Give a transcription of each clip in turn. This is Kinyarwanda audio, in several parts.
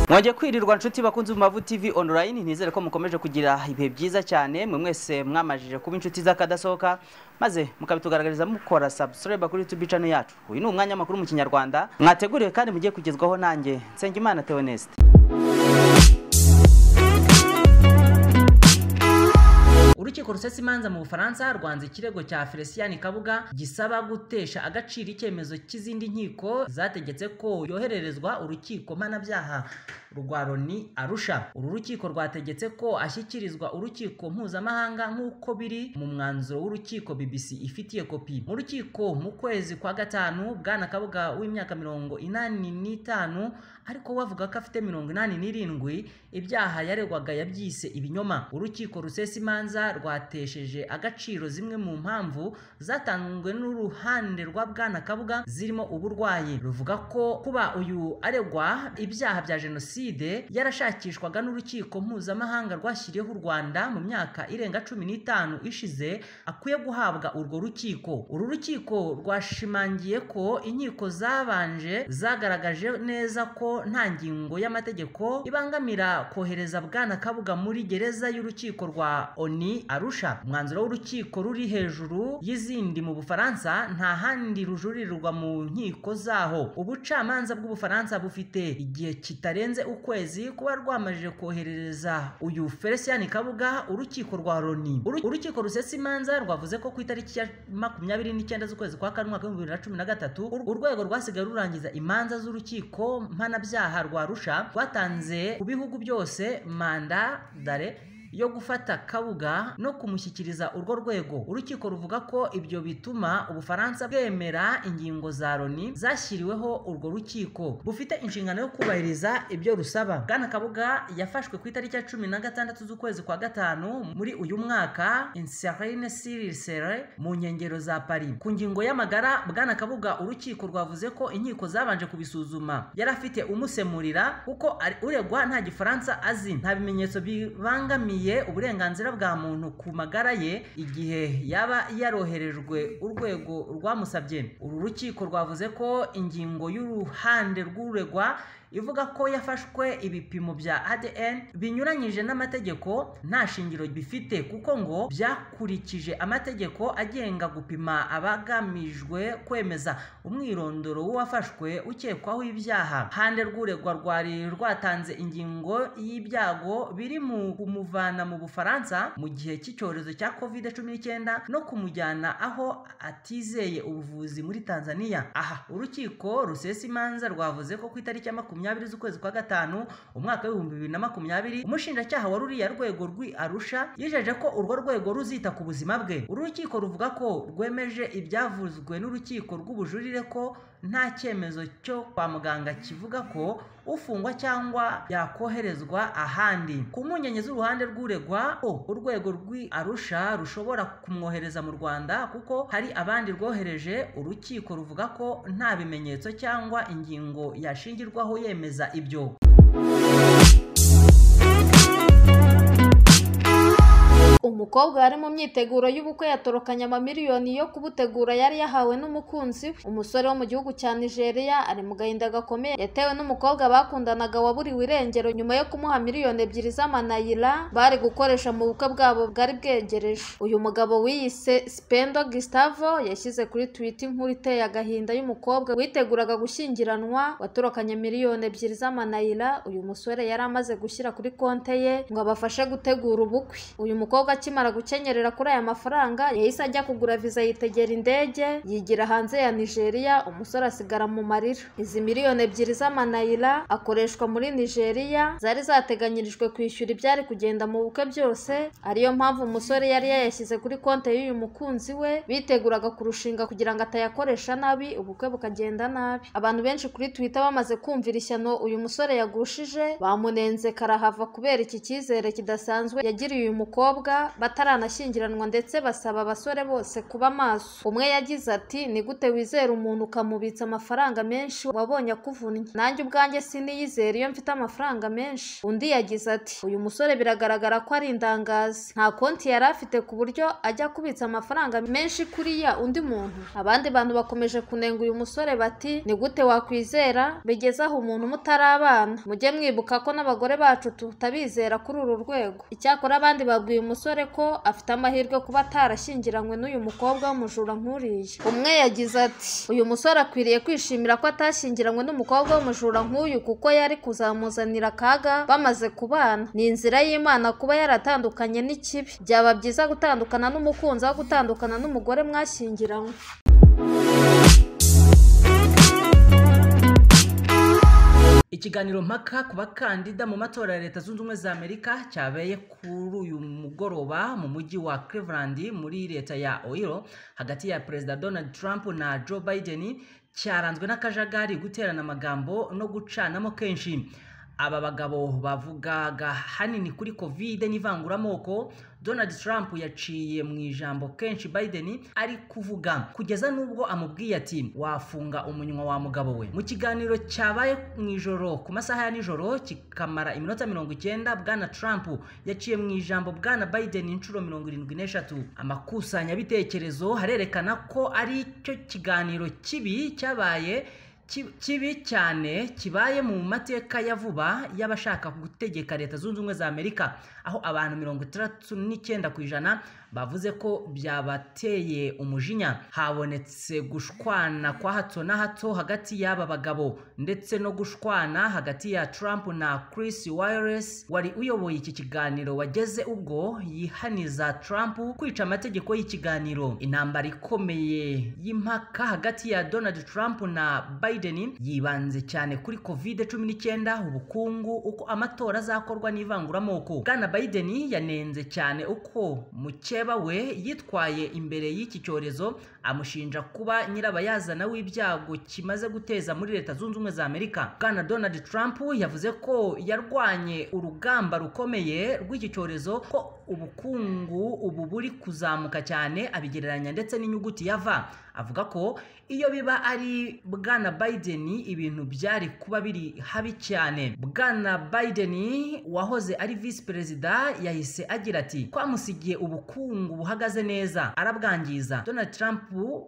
mwajya kwirirwa nshuti bakunze mu mavu tv online ntizere ko mukomeje kugira ibihe byiza cyane mwe mwese mwamajije kuba inshuti z'akadasohoka maze mukabitugaragariza mukora subscribe kuri youtube channel yacu uyu ni umwanya makuru mu kinyarwanda mwateguriwe kandi mugiye kugezwaho nanjye nsengimana theoneste urukiko rusesa imanza mu bufaransa rwanze ikirego cya felicien kabuga gisaba gutesha agaciro icyemezo cy'izindi nkiko zategetse ko yohererezwa urukiko mpanabyaha rwa loni arusha uru rukiko rwategetse ko ashyikirizwa urukiko mpuzamahanga nk'uko biri mu mwanzuro w'urukiko bbc ifitiye kopi mu rukiko mu kwezi kwa gatanu bwana kabuga w'imyaka mirongo inani n'itanu ariko we avuga ko afite mirongo inani n'irindwi ibyaha yaregwaga yabyise ibinyoma urukiko rusesa imanza rwatesheje agaciro zimwe mu mpamvu zatanzwe n'uruhande rwa bwana kabuga zirimo uburwayi ruvuga ko kuba uyu aregwa ibyaha bya jenoside yarashakishwaga n'urukiko mpuzamahanga rwashyiriyeho u rwanda mu myaka irenga cumi n'itanu ishize akwiye guhabwa urwo rukiko uru rukiko rwashimangiye ko inkiko zabanje zagaragaje neza ko nta ngingo y'amategeko ibangamira kohereza bwana kabuga muri gereza y'urukiko rwa oni arusha umwanzuro w'urukiko ruri hejuru y'izindi mu bufaransa nta handi rujuririrwa mu nkiko zaho ubucamanza bw'ubufaransa bufite igihe kitarenze ukwezi kuba rwamajije koherereza uyu felicien kabuga urukiko rwa loni urukiko rusesa imanza rwavuze ko ku itariki ya makumyabiri n'icyenda z'ukwezi kwa kane umwaka w'ibihumbi bibiri na cumi na gatatu urwego rwasigaye rurangiza imanza z'urukiko mpanabyaha rwa arusha rwatanze ku bihugu byose manda dare yo gufata kabuga no kumushyikiriza urwo rwego urukiko ruvuga ko ibyo bituma ubufaransa bwemera ingingo za loni zashyiriweho urwo rukiko bufite inshingano yo kubahiriza ibyo rusaba bwana kabuga yafashwe ku itariki ya cumi na gatandatu z'ukwezi kwa gatanu muri uyu mwaka inserine sirisere mu nkengero za paris ku ngingo y'amagara bwana kabuga urukiko rwavuze ko inkiko zabanje kubisuzuma yari afite umusemurira kuko uregwa nta gifaransa azi nta bimenyetso bibangamiye uburenganzira bwa muntu ku magara ye igihe yaba yaroherejwe urwego rwamusabye uru rukiko rwavuze ko ingingo y'uruhande rw'uregwa ivuga ko yafashwe ibipimo bya ADN binyuranyije n'amategeko nta shingiro bifite kuko ngo byakurikije amategeko agenga gupima abagamijwe kwemeza umwirondoro w'uwafashwe ukekwaho ibyaha hande rw'uregwa rwari rwatanze ingingo y'ibyago biri mu kumuvana mu bufaransa mu gihe cy'icyorezo cya covid cumi n'icyenda no kumujyana aho atizeye ubuvuzi muri tanzania aha urukiko rusesa imanza rwavuze ko ku itariki ya makumyabiri makumyabiri z'ukwezi kwa gatanu umwaka w'ibihumbi bibiri na makumyabiri umushinjacyaha wa ruriya rwego rw'i arusha yijeje ko urwo rwego ruzita ku buzima bwe uru rukiko ruvuga ko rwemeje ibyavuzwe n'urukiko rw'ubujurire ko nta cyemezo cyo kwa muganga kivuga ko ufungwa cyangwa yakoherezwa ahandi ku mpungenge z'uruhande rw'uregwa ko urwego rw'i arusha rushobora kumwohereza mu rwanda kuko hari abandi rwohereje urukiko ruvuga ko nta bimenyetso cyangwa ingingo yashingirwaho yemeza ibyo umukobwa wari mu myiteguro y'ubukwe yatorokanye amamiliyoni yo kubutegura yari yahawe n'umukunzi we umusore wo mu gihugu cya nigeria ari mu gahinda gakomeye yatewe n'umukobwa bakundanaga waburiwe irengero nyuma yo kumuha miliyoni ebyiri z'amanayira bari gukoresha mu bukwe bwabo bwari bwegereje uyu mugabo wiyise spendo gustavo yashyize kuri twita inkuru iteye agahinda y'umukobwa witeguraga gushyingiranwa watorokanye miliyoni ebyiri z'amanayira uyu musore yari amaze gushyira kuri konte ye ngo abafashe gutegura ubukwe uyu mukobwa akimara gukenyerera kuri aya mafaranga yahise ajya kugura viza yitegera indege yigira hanze ya nigeria umusore asigara mu marira izi miliyoni ebyiri z'amanayira akoreshwa muri nigeria zari zateganyirijwe kwishyura ibyari kugenda mu bukwe byose ariyo mpamvu umusore yari yayashyize kuri konti y'uyu mukunzi we biteguraga kurushinga kugira ngo atayakoresha nabi ubukwe bukagenda nabi abantu benshi kuri twitter bamaze kumvira ishyano uyu musore yagushije bamunenze karahava kubera iki cyizere kidasanzwe yagiriye uyu mukobwa bataranashyingiranwa ndetse basaba abasore bose kuba maso umwe yagize ati ni gute wizera umuntu ukamubitsa amafaranga menshi wabonye akuvunnye nanjye ubwanjye siniyizera iyo mfite amafaranga menshi undi yagize ati uyu musore biragaragara ko ari indangazi nta konti yari afite ku buryo ajya kubitsa amafaranga menshi kuri ya undi muntu abandi bantu bakomeje kunenga uyu musore bati ni gute wakwizera bigeze aho umuntu mutarabana mujye mwibuka ko n'abagore bacu tutabizera kuri uru rwego icyakora abandi babwiye umusore ko afite amahirwe kuba atarashyingiranywe n'uyu mukobwa w'umujura nk'uriya umwe yagize ati uyu musore akwiriye kwishimira ko atashyingiranywe n'umukobwa w'umujura nk'uyu kuko yari kuzamuzanira akaga bamaze kubana ni inzira y'imana kuba yaratandukanye n'ikibi byaba byiza gutandukana n'umukunzi aho gutandukana n'umugore mwashyingiranywe ikiganiro mpaka ku bakandida mu matora ya leta zunze ubumwe za amerika cyabaye kuri uyu mugoroba mu mujyi wa cleveland muri leta ya ohio hagati ya perezida donald trump na joe biden cyaranzwe n'akajagari guterana amagambo no gucanamo kenshi aba bagabo bavugaga hanini kuri kovide n'ivanguramoko donald trump yaciye mu ijambo kenshi biden ari kuvuga kugeza n'ubwo amubwiye ati wafunga umunywa wa mugabo we mu kiganiro cyabaye mu ijoro ku masaha ya nijoro kikamara iminota mirongo icyenda bwana trump yaciye mu ijambo bwana biden inshuro mirongo irindwi n'eshatu amakusanyabitekerezo harerekana ko ari cyo kiganiro kibi cyabaye kibi cyane kibaye mu mateka ya vuba y'abashaka gutegeka leta zunze ubumwe za amerika aho abantu mirongo itandatu n'icyenda ku ijana bavuze ko byabateye umujinya habonetse gushwana kwa hato na hato hagati y'aba bagabo ndetse no gushwana hagati ya trump na chris wireless wari uyoboye iki kiganiro wageze ubwo yihaniza trump kwica amategeko y'ikiganiro intambara ikomeye y'impaka hagati ya donald trump na biden Biden yibanze cyane kuri covid cumi n'icyenda ubukungu uko amatora azakorwa n'ivanguramoko bwana Biden yanenze cyane uko mukeba we yitwaye imbere y'iki cyorezo amushinja kuba nyirabayazana w'ibyago kimaze guteza muri leta zunze ubumwe za amerika bwana donald trump yavuze ko yarwanye urugamba rukomeye rw'iki cyorezo ko ubukungu ubu buri kuzamuka cyane abigereranya ndetse n'inyuguti ya v avuga ko iyo biba ari bwana Biden ibintu byari kuba biri habi cyane bwana Biden wahoze ari visi perezida yahise agira ati twamusigiye ubukungu buhagaze neza arabwangiza donald trump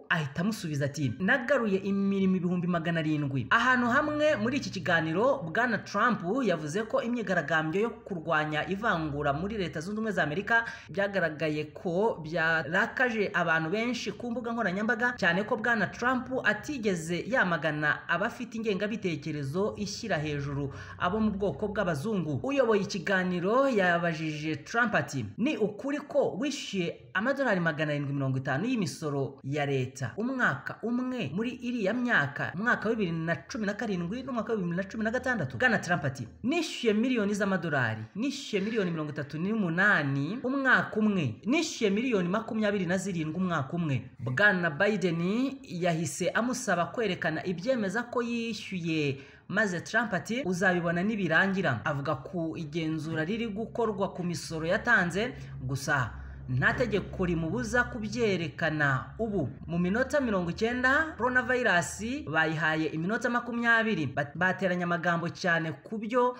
ahita amusubiza ati nagaruye imirimo ibihumbi magana arindwi ahantu hamwe muri iki kiganiro bwana trump yavuze ko imyigaragambyo yo kurwanya ivangura muri leta zunze ubumwe za amerika byagaragaye ko byarakaje abantu benshi ku mbuga nkoranyambaga cyane ko bwana trump atigeze yamagana abafite ingengabitekerezo ishyira hejuru abo mu bwoko bw'abazungu uyoboye ikiganiro yabajije Trump ati ni ukuri ko wishyuye amadolari magana arindwi mirongo itanu y'imisoro ya leta umwaka umwe muri iriya myaka umwaka wa bibiri na cumi na karindwi n'umwaka wa bibiri na cumi na gatandatu bwana Trump ati nishyuye miliyoni z'amadolari nishyuye miliyoni mirongo itatu n'umunani umwaka umwe nishyuye miliyoni makumyabiri na zirindwi umwaka umwe bwana Biden yahise amusaba kwerekana ibyo byemeza ko yishyuye maze Trump ati uzabibona nibirangira avuga ku igenzura riri gukorwa ku misoro yatanze gusa nta tegeko rimubuza kubyerekana ubu mu minota mirongo icyenda coronavirus bayihaye iminota makumyabiri bateranya amagambo cyane ku byo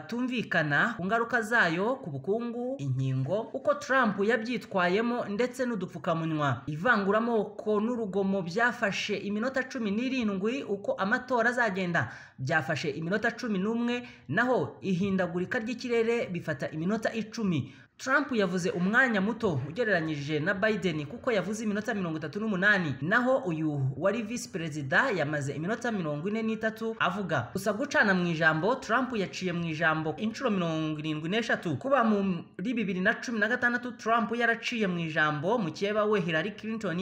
batumvikana ku ngaruka zayo ku bukungu inkingo uko Trump yabyitwayemo ndetse n'udupfukamunwa ivanguramoko n'urugomo byafashe iminota cumi n'irindwi uko amatora azagenda byafashe iminota cumi n'umwe naho ihindagurika ry'ikirere bifata iminota icumi Trump yavuze umwanya muto ugereranyije na Biden kuko yavuze iminota mirongo itatu n'umunani naho uyu wari visi perezida yamaze iminota mirongo ine n'itatu avuga gusa gucana mu ijambo Trump yaciye mu ijambo inshuro mirongo irindwi n'eshatu kuba muri bibiri na cumi na gatandatu Trump yaraciye mu ijambo mukeba we Hillary Clinton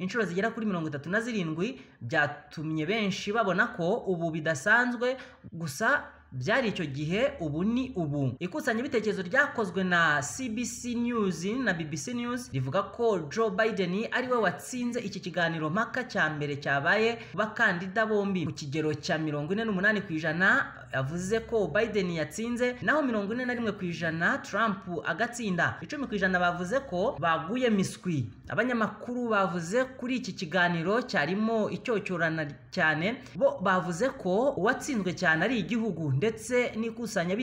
inshuro zigera kuri mirongo itatu na zirindwi byatumye benshi babona ko ubu bidasanzwe gusa byari icyo gihe ubu ni ubu ikusanyabitekerezo ryakozwe na CBC News na BBC News rivuga ko Joe Biden ari we watsinze iki kiganiro mpaka cya mbere cyabaye bakandida bombi ku kigero cya mirongo ine n'umunani ku ijana yavuze ko Biden yatsinze naho mirongo ine na rimwe ku ijana Trump agatsinda icumi ku ijana bavuze ko baguye miswi abanyamakuru bavuze kuri iki kiganiro cyarimo icyocyorana cyane bo bavuze ko uwatsinzwe cyane ari igihugu ndetse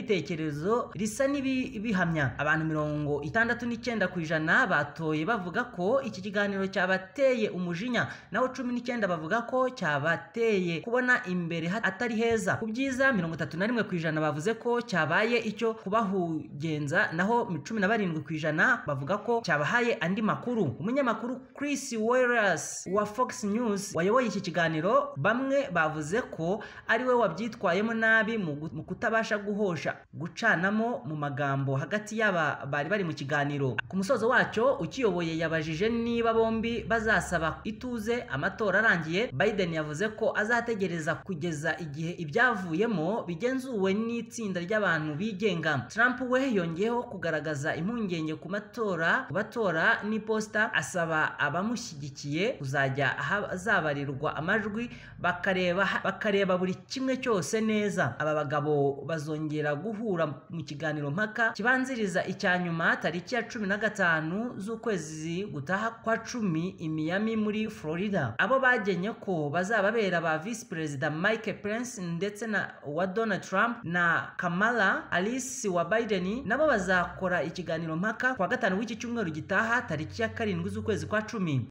n'ikusanyabitekerezo risa n'ibihamya abantu mirongo itandatu n'icyenda ku ijana batoye bavuga ko iki kiganiro cyabateye umujinya naho cumi n'icyenda bavuga ko cyabateye kubona imbere atari heza ku byiza mirongo itatu na rimwe ku ijana bavuze ko cyabaye icyo kubahugenza naho cumi na barindwi ku ijana bavuga ko cyabahaye andi makuru umunyamakuru Chris Wallace wa Fox News wayoboye iki kiganiro bamwe bavuze ko ari we wabyitwayemo nabi mu gu- mu kutabasha guhosha gucanamo mu magambo hagati y'aba bari bari mu kiganiro ku musozo wacyo ukiyoboye yabajije niba bombi bazasaba ituze amatora arangiye Biden yavuze ko azategereza kugeza igihe ibyavuyemo bigenzuwe n'itsinda ry'abantu bigenga Trump we yongeyeho kugaragaza impungenge ku matora ku batora n'iposita asaba abamushyigikiye kuzajya ahazabarirwa amajwi bakareba bakareba buri kimwe cyose neza aba bagabo bazongera guhura mu kiganiro mpaka kibanziriza icya nyuma tariki ya cumi na gatanu z'ukwezi gutaha kwa cumi i Miami muri Florida abo bagenye ko bazababera ba visi perezida Mike Pence ndetse na wa Donald Trump na Kamala Harris wa Biden nabo bazakora ikiganiro mpaka ku wa gatanu w'iki cyumweru gitaha tariki ya karindwi z'ukwezi kwa cumi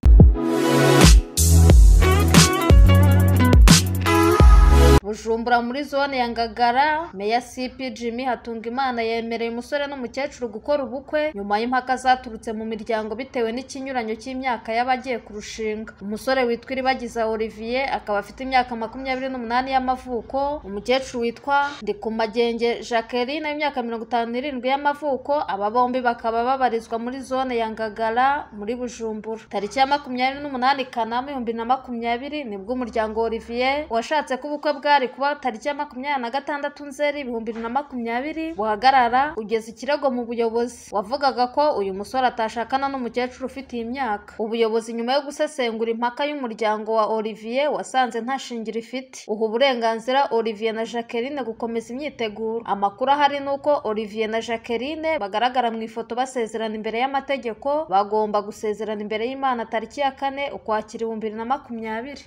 bujumbura muri zone ya ngagara meya cp jimmy hatungimana yemereye umusore n'umukecuru gukora ubukwe nyuma y'impaka zaturutse mu miryango bitewe n'ikinyuranyo cy'imyaka y'abagiye kurushinga umusore witwa iribagiza olivier akaba afite imyaka makumyabiri n'umunani y'amavuko umukecuru witwa ndikumagenge jacqueline w'imyaka mirongo itanu n'irindwi y'amavuko aba bombi bakaba babarizwa muri zone ya ngagara muri bujumbura tariki ya makumyabiri n'umunani kanama ibihumbi bibiri na makumyabiri nibwo umuryango olivier washatse ko ubukwe bwari kuba tariki ya makumyabiri na gatandatu nzeri ibihumbi bibiri na makumyabiri buhagarara ugeza ikirego mu buyobozi wavugaga ko uyu musore atashakana n'umukecuru ufite iyi myaka ubuyobozi nyuma yo gusesengura impaka y'umuryango wa olivier wasanze nta shingiro ifite uha uburenganzira olivier na jacqueline gukomeza imyiteguro amakuru ahari ni uko olivier na jacqueline bagaragara mu ifoto basezerana imbere y'amategeko bagomba gusezerana imbere y'imana tariki ya kane ukwakira ibihumbi bibiri na makumyabiri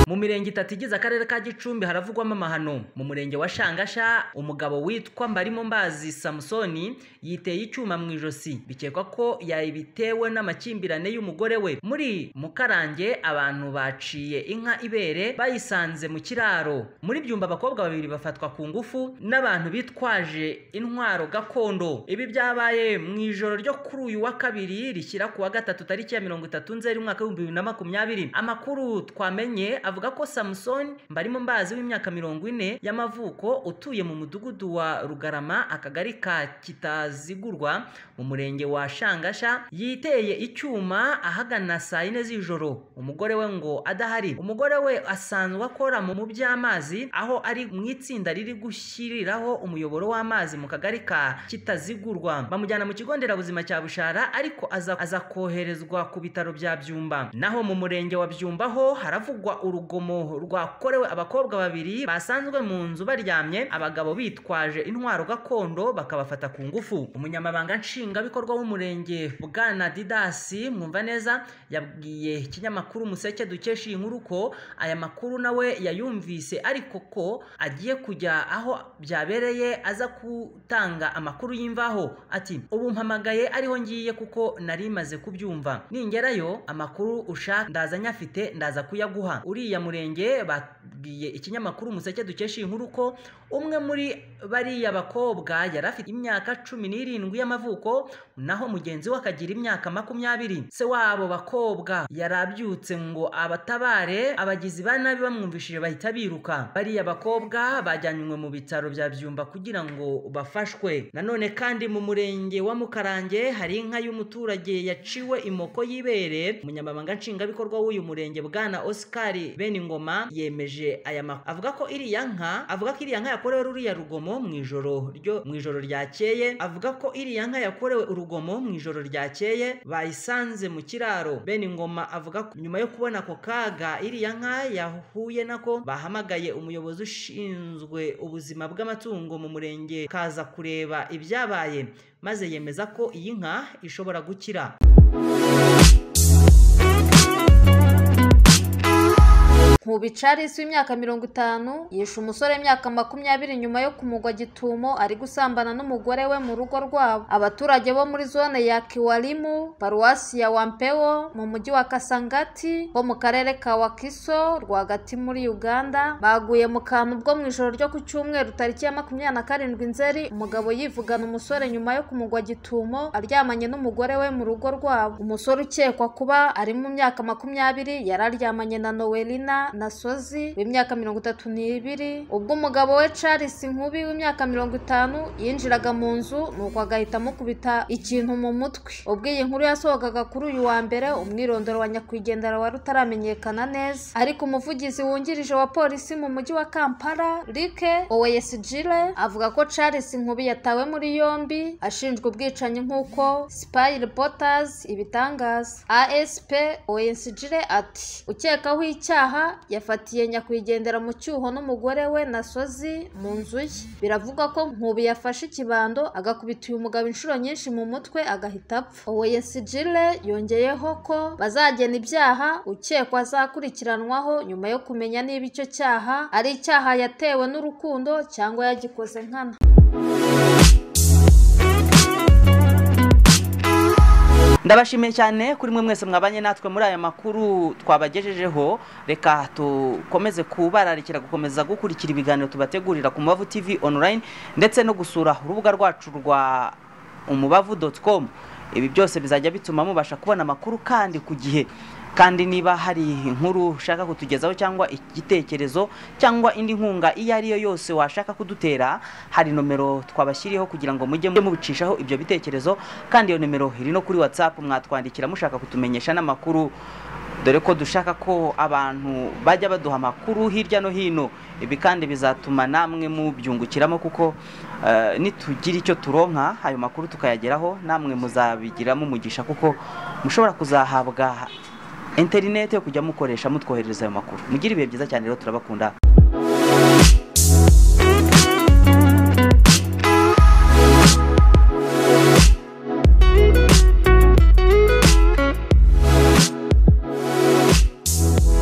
mu mirenge itatu igize akarere ka gicumbi haravugwamo amahano mu murenge wa shangasha umugabo witwa mbarimo mbazi samusoni yiteye icyuma mu ijosi bikekwa ko yabitewe n'amakimbirane y'umugore we muri mukarange abantu baciye inka ibere bayisanze mu kiraro muri byumba abakobwa babiri bafatwa ku ngufu n'abantu bitwaje intwaro gakondo ibi byabaye mu ijoro ryo kuri uyu wa kabiri rishyira ku wa gatatu tariki ya mirongo itatu nzeri umwaka w'ibihumbi bibiri na makumyabiri amakuru twamenye avuga ko samusoni mbarimo mbazi w'imyaka mirongo ine y'amavuko utuye mu mudugudu wa rugarama akagari ka kitazigurwa mu murenge wa shangasha yiteye icyuma ahagana saa yine z'ijoro umugore we ngo adahari umugore we asanzwe akora mu mu by'amazi aho ari mu itsinda riri gushyiriraho umuyoboro w'amazi mu kagari ka kitazigurwa bamujyana mu kigo nderabuzima cya bushara ariko aza, aza koherezwa ku bitaro bya byumba naho mu murenge wa byumba ho haravugwa urugomo rwakorewe abakobwa babiri basanzwe mu nzu baryamye abagabo bitwaje intwaro gakondo bakabafata ku ngufu umunyamabanga nshingwabikorwa w'umurenge bwana didasi mwumva neza yabwiye ikinyamakuru umuseke dukesha iyi nkuru ko aya makuru nawe yayumvise ariko ko agiye kujya aho byabereye aza gutanga amakuru y'imvaho ati ubu mpamagaye ariho ngiye kuko nari maze kubyumva ningerayo amakuru ushaka ndaza nyafite ndaza kuyaguha uriya murenge babwiye ikinyamakuru umuseke dukesha iyi nkuru ko umwe muri bariya bakobwa yari afite imyaka cumi n'irindwi y'amavuko naho mugenzi we akagira imyaka makumyabiri se wabo bakobwa yari abyutse ngo abatabare abagizi ba nabi bamwumvishije bahita biruka bariya bakobwa bajyanywe mu bitaro bya byumba kugira ngo bafashwe nanone kandi mu murenge wa mukarange hari inka y'umuturage yaciwe imoko y'ibere umunyamabanga nshingwabikorwa w'uyu murenge bwana oscar bene ingoma yemeje aya makuru avuga ko iriya nka avuga ko iriya nka yakorewe ruriya rugomo mu ijoro ryo mu ijoro ryakeye avuga ko iriya nka yakorewe urugomo mu ijoro ryakeye bayisanze mu kiraro bene ingoma avuga ko nyuma yo kubona ako kaga iriya nka yahuye nako bahamagaye umuyobozi ushinzwe ubuzima bw'amatungo mu murenge kaza kureba ibyabaye maze yemeza ko iyi nka ishobora gukira Nkubi Charles w'imyaka mirongo itanu yishe umusore w'imyaka makumyabiri nyuma yo kumugwa gitumo ari gusambana n'umugore we mu rugo rwabo abaturage bo muri zone ya Kiwalimu paruwasi ya Wampewo mu mujyi wa Kasangati ho mu karere ka Wakiso rwagati muri Uganda baguye mu kantu bwo mu ijoro ryo ku cyumweru tariki ya makumyabiri na karindwi nzeri umugabo yivugana umusore nyuma yo kumugwa gitumo aryamanye n'umugore we mu rugo rwabo umusore ukekwa kuba ari mu myaka makumyabiri yari aryamanye na Noelina nasozi w'imyaka mirongo itatu n'ibiri ubwo umugabo we Charles Nkubi w'imyaka mirongo itanu yinjiraga mu nzu nuko agahita amukubita ikintu mu mutwe ubwo iyi nkuru yasohokaga kuri uyu wa mbere umwirondoro wa nyakwigendera wari utaramenyekana neza ariko umuvugizi wungirije wa polisi mu mujyi wa Kampala Rike Oweyesigile avuga ko Charles Nkubi yatawe muri yombi ashinjwa ubwicanyi nk'uko Spy Reporters ibitangaza ASP Oweyesigile ati ukekaho icyaha yafatiye nyakwigendera mu cyuho n'umugore we nasozi mu nzu ye biravugwa ko nkubi yafashe ikibando agakubita uyu mugabo inshuro nyinshi mu mutwe agahita apfa oweyesigile yongeyeho ko bazagena ibyaha ukekwa azakurikiranwaho nyuma yo kumenya niba icyo cyaha ari icyaha yatewe n'urukundo cyangwa yagikoze nkana ndabashimiye cyane kuri mwe mwese mwabanye natwe muri aya makuru twabagejejeho reka dukomeze kubararikira gukomeza gukurikira ibiganiro tubategurira ku mubavu tv online ndetse no gusura urubuga rwacu rwa umubavu doti komu ibi byose bizajya bituma mubasha kubona amakuru kandi ku gihe kandi niba hari inkuru ushaka kutugezaho cyangwa igitekerezo cyangwa indi nkunga iyo ari yo yose washaka kudutera hari nomero twabashyiriyeho kugira ngo mujye mubicishaho ibyo bitekerezo kandi iyo nomero iri no kuri watsapu mwatwandikira mushaka kutumenyesha n'amakuru dore ko dushaka ko abantu bajya baduha amakuru hirya no hino ibi kandi bizatuma namwe mubyungukiramo kuko nitugira icyo turonka ayo makuru tukayageraho namwe muzabigiramo umugisha kuko mushobora kuzahabwa interinete yo kujya mukoresha mutwoherereza ayo makuru mugira ibihe byiza cyane rero turabakunda